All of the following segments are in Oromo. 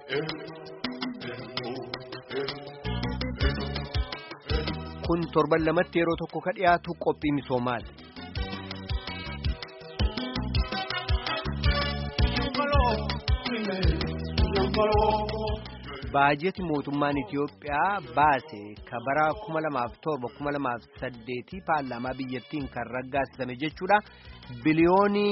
Kun torban lamatti yeroo tokko ka dhiyaatu qophii misoomaati. Baajeti mootummaan Itiyoophiyaa baase ka bara 2007-2008 paarlaamaa biyyattiin kan raggaasifame jechuudha. Biliyoonii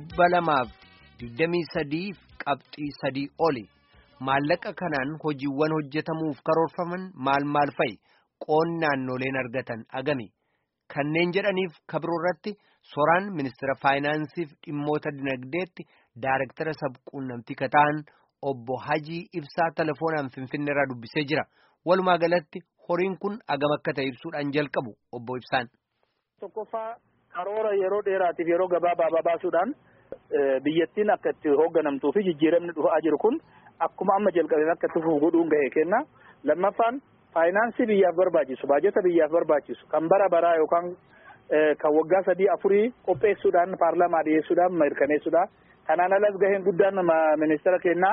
223 qabxii sadii oli. Maallaqa kanaan hojiiwwan hojjetamuuf karoorfaman maal maal fa'i? Qoonni naannoleen argatan agami? Kanneen jedhaniif kabiroo irratti soraan ministeera faayinaansiif dhimmoota dinagdeetti daarektara sabquunnamtii kataan obbo Hajii Ibsaa telefoonaan Finfinnee irraa dubbisee jira. Walumaa galatti horiin kun agam akka ta'e ibsuudhaan jalqabu obbo Ibsaan. Tokkoffaa karoora yeroo dheeraatiif yeroo gabaabaa baasuudhaan biyyattiin akka itti hoogganamtuu fi jijjiiramni dhufaa jiru kun akkuma amma jalqabeen akka itti fufu godhuun gahee kenna. Lammaffaan faayinaansii biyyaaf barbaachisu baajata biyyaaf barbaachisu kan bara baraa yookaan kan waggaa sadii afurii qopheessuudhaan paarlaamaa dhiyeessuudhaan mirkaneessuudha. Kanaan alas gaheen guddaan ministeera kennaa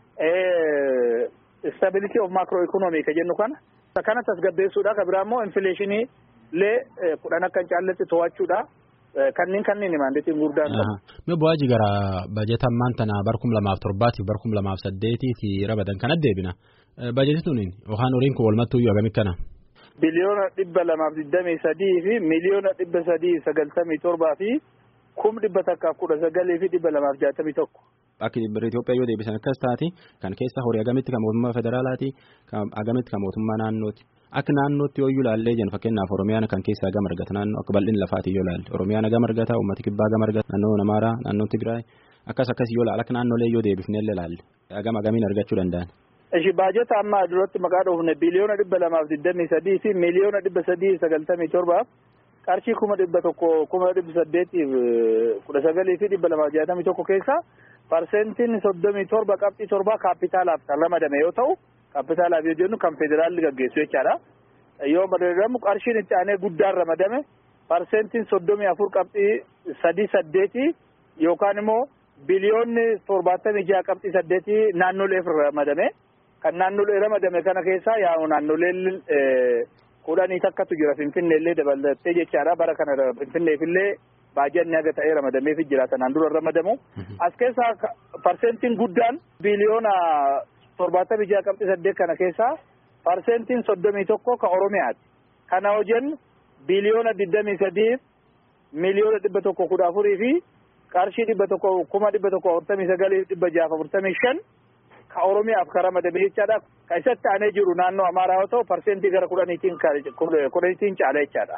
stability of macro economy ka jennu kana. Kana tasgabbeessuudha. Ka biraa immoo infileeshinii illee kudhan akka hin caalletti to'achuudha. Kanneen kanneen maandeetiin guddaan qabu. Mee bu'aa gara bajeta ammaan tana bar kum lamaaf torbaatiif bar kum lamaaf saddeetiifi rabadan kana deebina. Bajeti tuniin yookaan horiin kun walumattuu iyyuu agami kana. Biliyoona dhibba lamaaf digdamii sadii fi miliyoona dhibba sadii sagaltamii torbaa fi kum dhibba takkaaf kudha sagalii fi dhibba lamaaf jaatamii tokko. Akka Itoophiyaa yoo deebisan akkas taati kan keessa horii agamitti kan mootummaa federaalaati agamitti kan mootummaa naannooti. Akka naannootti yoo ilaallee jennu fakkeenyaaf Oromiyaan kan keessaa gama argata naannoo akka bal'ina lafaati yoo ilaalle Oromiyaan gama argata uummata kibbaa gama argata naannoo Amaaraa naannoo Tigraay akkas akkas yoo ilaalle akka naannolee yoo deebifnee ilaalle agama agamiin argachuu danda'an. Ishi baajata amma duratti maqaa dhoofne biliyoona dhibba lamaaf digdamii sadii fi miliyoona dhibba sadii sagaltamii torbaaf qarshii kuma dhibba tokko kuma dhibba saddeetiif kudha sagalii fi dhibba lamaaf jaatamii tokko keessa parsentiin soddomii torba qabxii torbaa kaapitaalaaf kan ramadame yoo ta'u kaapitaalaaf yoo jennu kan federaalli gaggeessu jechaadha. Yoo madalamu qarshiin itti aanee guddaan ramadame parsentiin soddomii afur qabxii sadii saddeetii yookaan immoo biliyoonni torbaatamii jaha qabxii saddeetii naannoleef ramadame. Kan naannolee ramadame kana keessaa yaa'u naannoleen kudhanii takkatu jira Finfinnee illee dabalatee jechaadha. Bara kana Finfinneefillee baajanni haga ta'ee ramadameefi jira kanaan dura ramadamu. As keessaa parsentiin guddaan biliyoona torbaatamii jaha qabxii saddeet kana keessaa parsentiin soddomii tokko ka Oromiyaati. Kana hojjennu biliyoona digdamii sadiif miliyoona dhibba tokko kudha afurii fi qarshii dhibba tokko kuma dhibba tokko afurtamii sagalii dhibba jaaf afurtamii shan ka Oromiyaaf ka ramadame jechaadha. Ka isatti aanee jiru naannoo Amaaraa yoo ta'u parsentii gara kudhaniitiin kudhaniitiin caala jechaadha.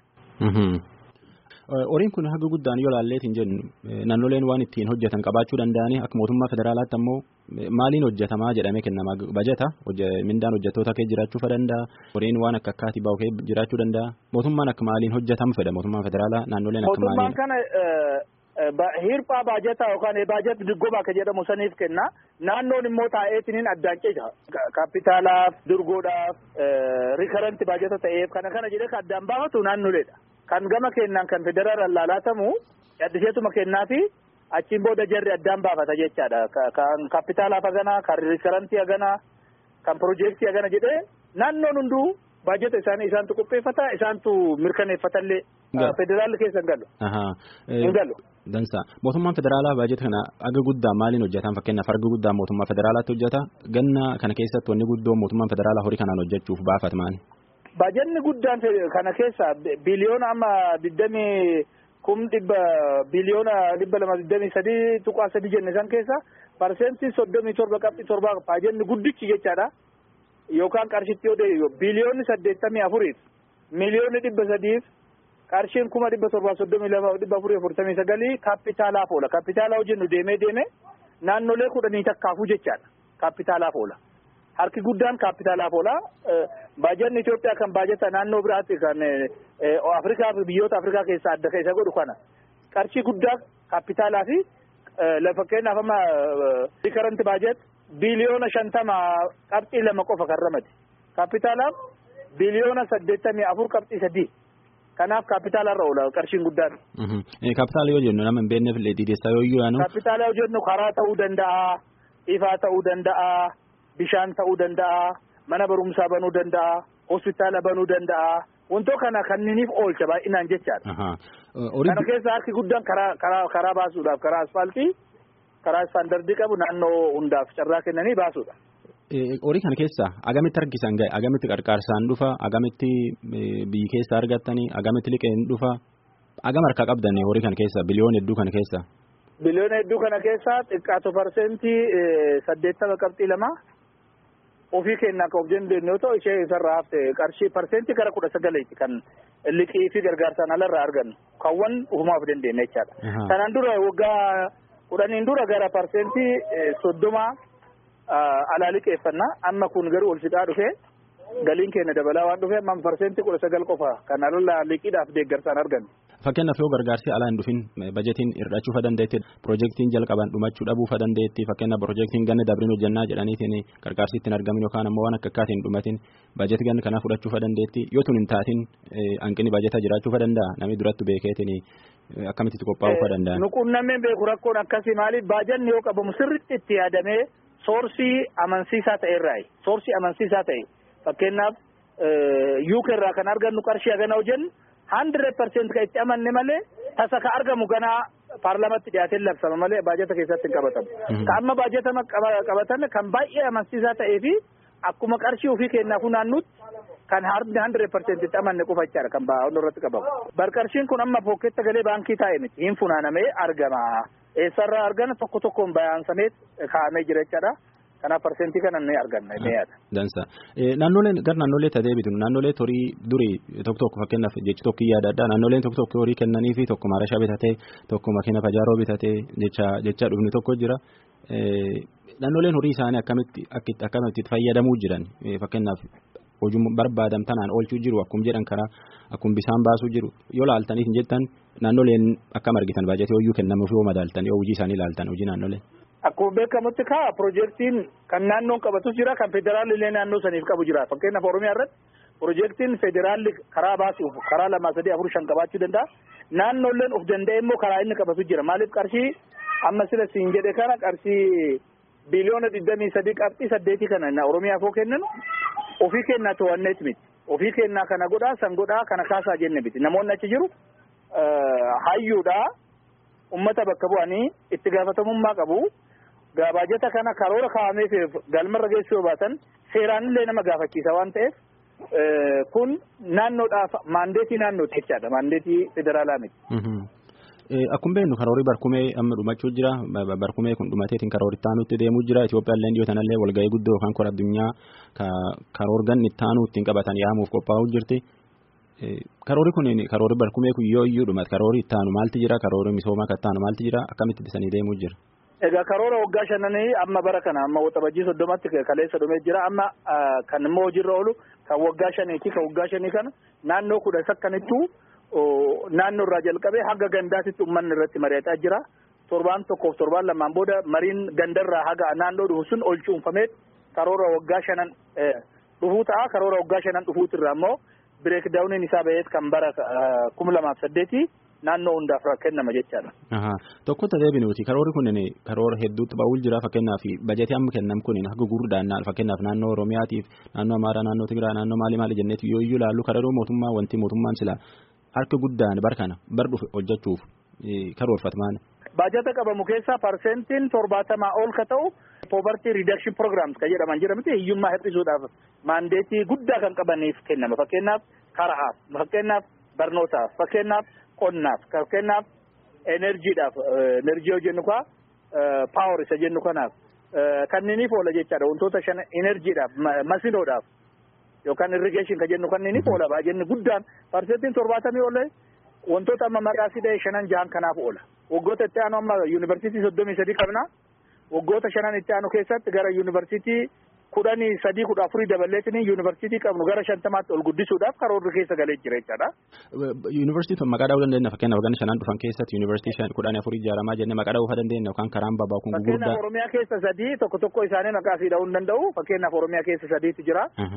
Horiin kun haga guddaan yoo ilaalleetiin jennu naannoleen waan ittiin hojjetan qabaachuu danda'anii akka mootummaa federaalaatti ammoo maaliin hojjetamaa jedhamee kennama bajeta mindaan hojjettoota kee jiraachuu danda'a horiin waan akka akkaatii bahu kee jiraachuu danda'a mootummaan akka maaliin hojjetamu fedha mootummaan federaalaa naannoleen akka maaliin. Mootummaan kana hirphaa baajataa yookaan baajet diggoomaa akka jedhamu saniif kenna naannoon immoo taa'eetiniin addaan ceja kaapitaalaaf durgoodhaaf rikaranti baajata ta'eef kana kana jedhee kan addaan baafatu naannoleedha. Kan gama kennaan kan federaalaan laalaatamu addiseetuma kennaa fi achiin booda jarri addaan baafata jechaadha. Kan kaapitaalaaf haganaa, kan rikarantii haganaa, kan piroojeektii hagana jedhee naannoon hunduu baajata isaanii isaantu qopheeffata isaantu mirkaneeffatallee federaalli keessa hin galu. Hin galu. Dansa mootummaan federaalaa baajata kana aga guddaa maaliin hojjetan fakkeenyaaf arga guddaa mootummaa federaalaatti hojjeta ganna kana keessatti wanni guddoo mootummaan federaalaa horii kanaan hojjechuuf baafata maali? Baajanni guddaan kana keessa biliyoona amma digdamii kum dhibba biliyoona dhibba lama digdamii sadii tuqaa sadii jenne san keessa parsentii soddomii torba qabxii torba baajanni guddichi jechaadha. Yookaan qarshitti yoo deebi'u biliyoonni saddeettamii afuriif miliyoonni dhibba sadiif qarshiin kuma dhibba torbaa soddomii lama dhibba afurii afurtamii sagalii kaapitaalaaf oola. Kaapitaalaa hojjennu deemee deemee naannolee kudhanii takkaafuu jechaadha. Kaapitaalaaf oola. Harki guddaan kaapitaalaaf oola. Baajanni Itoophiyaa kan baajata naannoo biraatti kan Afrikaa biyyoota Afrikaa keessaa adda isa godhu kana. Qarshii guddaa kaapitaalaa fi fakkeenyaaf amma rikaranti baajet biliyoona shantama qabxii lama qofa kan ramade. Kaapitaalaaf biliyoona saddeettamii afur qabxii sadii. Kanaaf kaapitaalarra oola qarshiin guddaan. Kaapitaala yoo jennu nama hin beekneef illee diideessaa yoo iyyuu yaanu. Kaapitaala yoo jennu karaa ta'uu danda'a. ifaa ta'uu danda'a bishaan ta'uu danda'a mana barumsaa banuu danda'a hospitaala banuu danda'a wantoota kana kanniniif oolcha baay'inaan jechaadha. Kana keessa harki guddaan karaa karaa karaa baasuudhaaf karaa asfaaltii karaa istaandardii qabu naannoo hundaaf carraa kennanii baasuudha. Horii kana keessa agamitti harkisan gahe agamitti qarqaarsaan dhufa agamitti biyyi keessa argattanii agamitti liqeen dhufa agam harkaa qabdan horii kana keessa biliyoona hedduu kana keessa. Biliyoona hedduu kana keessa xiqqaatu parsentii saddeettama qabxii lama ofii kennaa kan of dandeenyu yoo ta'u ishee isarraa hafte qarshii parsentii gara kudha sagaleeti kan liqii fi gargaarsaan alarraa argannu kaawwan ufumaaf dandeenya jechaadha. Kanaan dura waggaa kudhaniin dura gara parsentii soddoma alaa liqeeffannaa amma kun garuu ol fixaa dhufe galiin keenya dabalaa waan dhufe amma parsentii kudha sagal qofa kan alarraa liqiidhaaf deeggarsaan argannu. Fakkeenyaaf yoo gargaarsi alaa hin dhufin bajetiin hir'achuu fa dandeetti piroojeektiin jalqaban dhumachuu dhabuu fa dandeetti fakkeenyaaf piroojeektiin ganna dabriin hojjannaa jedhaniitiin gargaarsi ittiin argamin yookaan ammoo waan akka akkaatiin hin dhumatin bajetii ganna kanaa fudhachuu fa dandeetti yoo tun hin taatin hanqinni bajetaa jiraachuu fa danda'a namni duratti beekeetiin akkamitti qophaa'uu fa danda'a. Nuquunnameen beeku rakkoon akkasii maaliif baajanni yoo qabamu sirriitti itti yaadamee soorsii amansiisaa ta'e irraayi soorsii amansiisaa ta'e fakkeenyaaf yuuka irraa kan argannu qarshii hagana hojjennu hundred percent kan itti amanne malee tasa ka argamu ganaa paarlamatti dhiyaatee labsama malee baajata keessatti hin qabatamu. Ka amma baajata qabatame kan baay'ee amansiisaa ta'ee fi akkuma qarshii ofii kennaa funaannutti kan hundred percent itti amanne qofa jechaadha kan baa'oon irratti qabamu. Barqarshiin kun amma pooketta galee baankii taa'e miti hin funaanamee argama. Eessarraa argana tokko tokkoon bayaansamee kaa'amee jira jechaadha. Kanaaf parsentii kana ni arganna ni yaada. Dansa. Naannoleen gara naannolee ta'ee bitu naannolee horii durii tokko tokko fakkeenyaaf jechi tokko yaada addaa naannoleen tokko tokko horii kennanii fi tokko maarashaa bitatee tokko makiina pajaaroo bitatee jecha jecha dhufni tokko jira. Naannoleen horii isaanii akkamitti akkamitti fayyadamuu jiran fakkeenyaaf hojii barbaadam tanaan oolchuu jiru akkuma jedhan karaa akkuma bisaan baasuu jiru yoo laaltaniif jettan naannoleen akkam argitan baajatii hoyyuu kennamuuf yoo madaaltan yoo hojii isaanii laaltan hojii naannolee. Akkuma beekamutti kaa piroojeektiin kan naannoon qabatus jira kan federaalli illee naannoo saniif qabu jira fakkeenyaaf Oromiyaa irratti piroojeektiin federaalli karaa baasuuf karaa lama sadii afur shan qabaachuu danda'a naannoolleen of danda'e immoo karaa inni qabatu jira maaliif qarshii amma sila siin jedhe kana qarshii biliyoona digdamii sadii qabxii saddeetii kana Oromiyaaf yoo kennan ofii kennaa to'anneet miti ofii kennaa kana godhaa san godhaa kana kaasaa jenne miti namoonni achi jiru hayyuudhaa ummata bakka bu'anii itti gaafatamummaa qabu. Baajata kana karoora kaa'ameef galmarra geessuu yoo baatan seeraan illee nama gaafachiisa waan ta'eef kun naannoodhaaf maandeetii naannooti jechaadha maandeetii federaalaa miti. Akkuma beeknu karoorii barkumee amma dhumachuu jira barkumee kun dhumateetiin karoora itti aanutti deemuu jira Itoophiyaallee dhiyoo tanallee walgahii guddoo yookaan kora addunyaa karoora ganni itti aanuu ittiin qabatan yaamuuf qophaa'uu jirti. Karoori kun karoori barkumee kun yoo iyyuu dhumate karoori itti aanu maalti jira karoori misoomaa kan itti aanu maalti jira akkamitti ibsanii deemuu jira. Egaa karoora waggaa shananii amma bara kana amma waxabajjii soddomatti kaleessa dhumee jira amma kan immoo hojiirra oolu kan waggaa shaniiti kan waggaa shanii kana naannoo kudha sakkanittuu naannoo irraa jalqabee haga gandaatitti uummanni irratti mari'ataa jira. Torbaan tokkoof torbaan lamaan booda mariin gandarraa haga naannoo dhufu sun ol cuunfamee karoora waggaa shanan dhufuu ta'a karoora waggaa shanan dhufuutirraa immoo bireek daawuniin isaa ba'eet kan bara kuma lamaaf saddeetii naannoo hundaaf kennama jechaadha. Tokko ta'ee binuuti karoorri kun karoora hedduutti ba'uul jira fakkeenyaaf bajetii amma kennam kun haga gurguddaan fakkeenyaaf naannoo Oromiyaatiif naannoo Amaaraa naannoo Tigiraa naannoo maali maali jenneeti yoo iyyuu ilaallu karoora mootummaa wanti mootummaan sila harka guddaan bar kana bar dhufe hojjechuuf karoorfatamaan. Baajata qabamu keessaa parsentiin torbaatamaa ol ka ta'u poverty reduction programs kan jedhaman jira miti hiyyummaa hir'isuudhaaf maandeetii guddaa kan qabaniif kennama fakkeenyaaf karaaf fakkeenyaaf barnootaaf fakkeenyaaf qonnaaf fakkeenyaaf enerjiidhaaf enerjii yoo jennu kaa paawar isa jennu kanaaf kanniiniif oola jechaadha wantoota shan enerjiidhaaf masinoodhaaf yookaan irrigeeshin kan jennu kanniiniif oola baajenni guddaan parsentiin torbaatamii oola wantoota amma maqaa sidee shanan jahan kanaaf oola waggoota itti aanu amma yuunivarsiitii soddomii sadii qabna waggoota shanan itti aanu keessatti gara yuunivarsiitii kudhanii sadii kudha afurii daballeetiin yuunivarsiitii qabnu gara shantamaatti ol guddisuudhaaf karoorri keessa galee jira jechaadha. Yuunivarsiitii maqaa dha'uu dandeenya fakkeenyaaf waggaa shanan dhufan keessatti yuunivarsiitii kudhanii afurii ijaaramaa jennee maqaa dha'uu dandeenya yookaan karaan babaa kun gurguddaa. Fakkeenyaaf Oromiyaa keessa sadii tokko tokko isaanii maqaa fi dha'uu hin danda'u fakkeenyaaf Oromiyaa keessa sadiitu jira.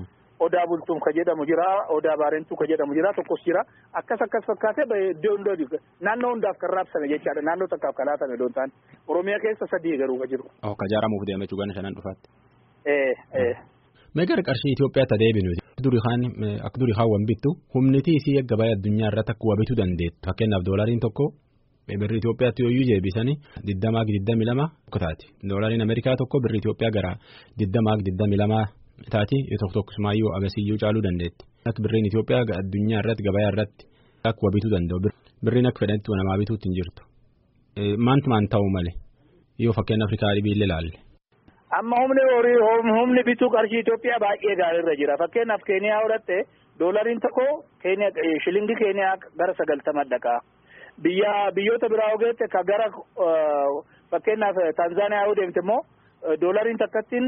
odaa bultuun ka jedhamu jira odaa baarentuu ka jedhamu jira tokkos jira akkas akkas fakkaatee iddoo hundoo naannoo hundaaf kan raabsame jechaadha naannoo takkaaf kan laatame doon ta'an oromiyaa keessa sadii garuu ka jiru. Oh ka jaaramuuf deeme jechuudha shanan dhufaatti. Ee ee. Meeqa qarshii Itoophiyaatti adeeminu durii kaan akka durii kaan wan bittu humniti isii gabaa addunyaa irratti akka wabituu dandeettu fakkeenyaaf doolariin tokko birri Itoophiyaatti yooyyuu jeebisanii digdamaa digdami lama taati doolariin Ameerikaa tokko birri Itoophiyaa gara digdamaa digdami lama taati tokko tokkosumaayyuu agasiyyuu caaluu dandeetti. Akka birriin Itoophiyaa addunyaa irratti gabaa irratti akka wabituu danda'u birriin akka fedhanitti namaa bituutti hin jirtu. Maanti maan ta'uu malee yoo fakkeenya Afrikaa dhibiillee ilaalle. Amma humni horii humni bituu qarshii Itoophiyaa baay'ee gaariirra jira. Fakkeenyaaf Keeniyaa fudhatte doolariin tokko shilingii Keeniyaa gara sagaltama dhaqa. Biyya biyyoota biraa ogeette ka gara fakkeenyaaf Taanzaaniyaa yoo deemte immoo doolariin takkattiin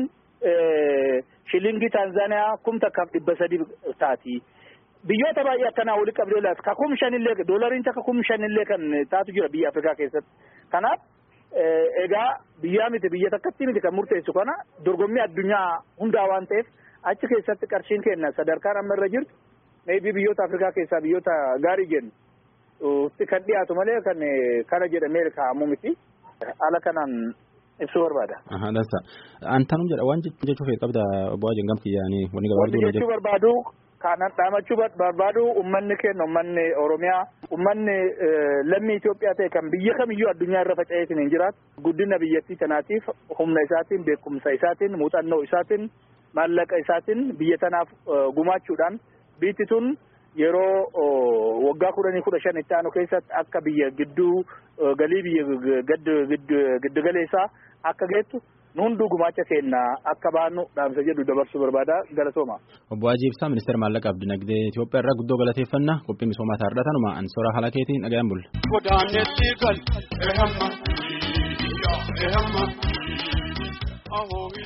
shilingii Taanzaaniyaa kum takkaaf dhibba sadii taati. Biyyoota baay'ee akkanaa walitti qabdee laata ka kum shanillee doolariin takka kum shanillee kan taatu jira biyya Afrikaa keessatti. Kanaaf egaa biyyaa miti biyya takkatti miti kan murteessu kana dorgommii addunyaa hundaa waan ta'eef achi keessatti qarshiin kenna sadarkaan amma irra jirtu meebii biyyoota Afrikaa keessaa biyyoota gaarii jennu kan dhiyaatu malee kan kana jedhamee kaa'amu miti haala kanaan ibsuu barbaada. Dansa. Antanum jedha waan jechuuf qabda obbo Ajeen gamti yaanii wanni gabaabduu jechuu barbaadu kanan dhaamachuu barbaadu ummanni keenya ummanni Oromiyaa ummanni lammii Itoophiyaa ta'e kan biyya kamiyyuu addunyaa irra faca'eetiin hin jiraatu guddina biyyattii kanaatiif humna isaatiin beekumsa isaatiin muuxannoo isaatiin maallaqa isaatiin biyya tanaaf gumaachuudhaan biitti tun yeroo waggaa kudhanii kudha shan itti aanu keessatti akka biyya gidduu galii biyya giddu galeessaa akka geettu nu hunduu gumaacha keenya akka baannu dhaamsa jedhu dabarsuu barbaada galatooma. Obbo Hajii Ibsaa ministeera maallaqaaf dinagdee Itoophiyaa irraa guddoo galateeffannaa qophii misoomaa taa'aadha tanuma ansora haala keetiin dhaga'an bulla. Godaanetti gal ehamma ehamma.